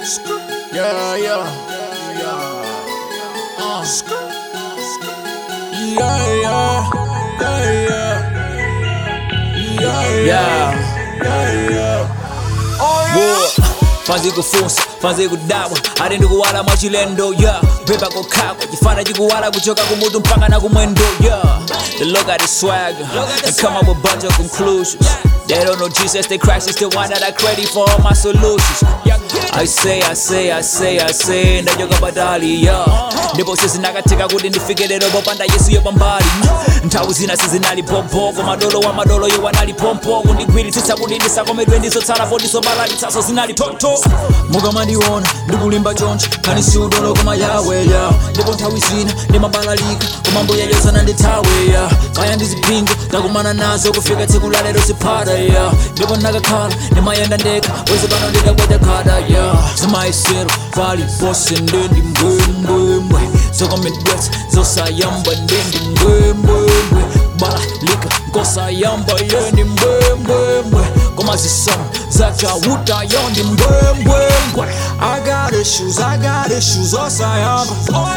Yeah, yeah, yeah. Uh. Yeah, yeah, yeah, yeah. Yeah, yeah, yeah, yeah. Boy, fanze kufunsa fanze kudawa ati ndikuwala mwachilendo yeah pepa kokhako chifana chikuwala kuchoka kumutu mpaka na kumwendo yeah they look at the swagger and come up with a bunch of conclusions they don't know jesus they christ is the one that i credit for all my solutions i say i say i say i say ndachoka patali yeah ndipo sizinakatheka kuti ndifike lero popanda yesu yopambali nthawi zina sizinali pompoko madolo wa madolo yo wanali pompoko ndigwiritsitsa kuti ndisakomedwe ndizotsala pondisobalalitsaso zinali toto mukamandiona ndikulimba chonchi kani siudolo koma yaweya ndipo nthawi zina ndimabalalika koma mbuya yosana ndithaweya kaya ndizipingo ndakumana nazo kufika tsiku la lero ziphata ya ndipo ndakakhala ndimayenda ndekha wezi pano ndidakweta khada ya zimayesero pali pose ndendi mbwembwembwe zokomedwetsa zosayamba ndendi mbwembwembwe balalika nkosayamba yendi mbwembwembwe koma zisomo zachauta yondi mbwembwembwe I got issues, I got issues, osayamba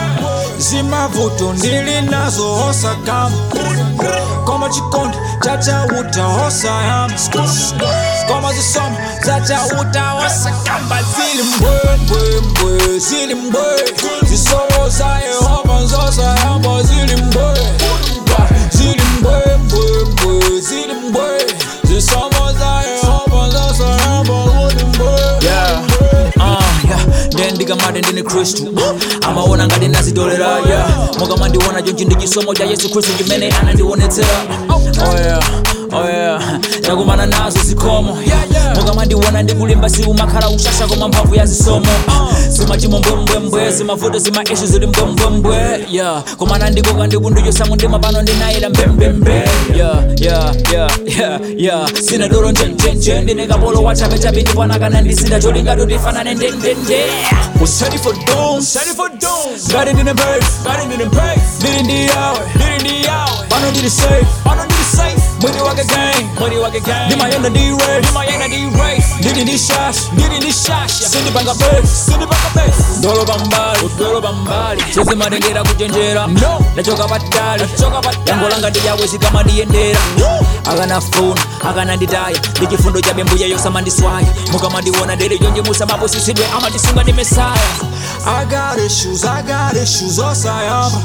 zimavuto ndili nazo osakamba koma chikondi chachauta osayamba koma zisomo zachauta osakamba zili mbwembwembwe zili mbwe zisomo za yehova zosayamba zili mbwe zili mbwembwembwe zili mbwe zisomo za yehova zosayamba zili mbwe yeah. Uh, yeah. then ndikamati ndini khristu amaona ngati nazidolera yeah. mukamandiona chonchi ndi chisomo cha yesu khristu chimene anandionetsera oh yeah. Oh yeah. ndakumana nazo zikomo mukamandiona ndikulimba siumakhala ushasha koma mphamvu ya zisomo zimachimo mbwembwembwe zimavuto zima ishu zili mbwembwembwe yeah. komana ndikoka ndikundichosamu ndima pano ndinayira mbembembe yeah, yeah, yeah, yeah, yeah. sina dolo njenjenje ndine kapolo wachapechape ndipanakana ndisina cholinga totifanane ndendende usali for doom Ready for doom, ngati ndine brave got it in praise. ndili ndi yawe Did in the hour, pano ndili safe I don't need a safe. mwini wake gang Money wake gang, ndimayenda ndi race Mayana the race. ndili ndi shash Did in the shasha, sindipanga base send it back a base. ndolo pambali udolo pambali sizimatengera kuchenjera No. ndachoka patali Choka patali. yango langa ndiyawe zikamandiyendera akanafuna akananditaya ndi chifundo cha bembuya yosamandiswaya mukamandiona ndili chonje musamaposisidwe amandisunga ndi mesaya I got issues, I got issues, osayamba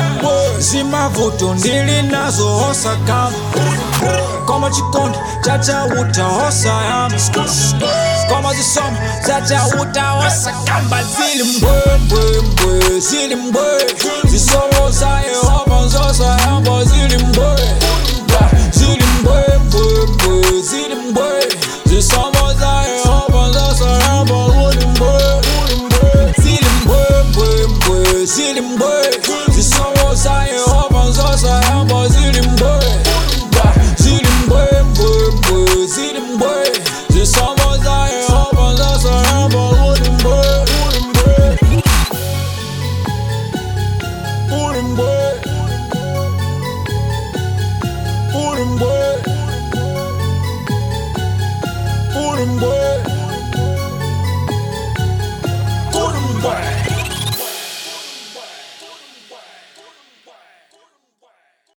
zimavuto ndili nazo osakamba koma chikondi chachauta osayamba koma zisomo zachauta osakamba zili mbwembwembwe zili mbwe zisomo za yehova zosayamba zili mbwe zili mbwembwembwe